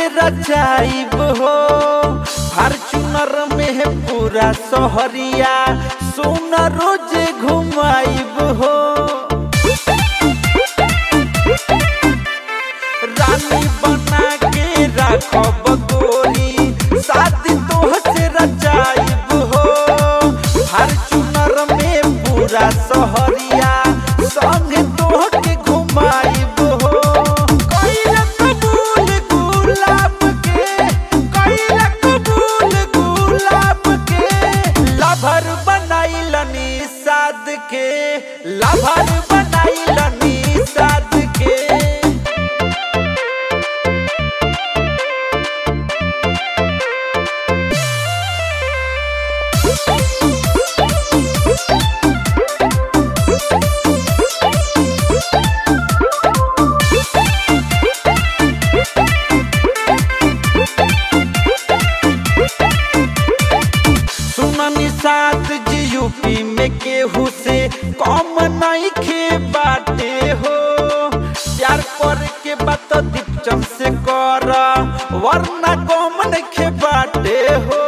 से रचाइब हो फॉर्चूनर में है पूरा सोहरिया सोना रोज घुमाइब हो रानी बना के रखब गोरी शादी तोह से रचाइब हो फॉर्चूनर में पूरा सोहरिया संग तोह के घुमाइब हो कइला कबूल गुलाब के कइला कबूल गुलाब के लभर बनाइलनी साद के लभर बनाइलनी साद के सुननी साथ जी यूपी में केहू से कम नहीं खे बाटे हो प्यार कर के बात दीपचम से कर वरना कम नहीं खे बाटे हो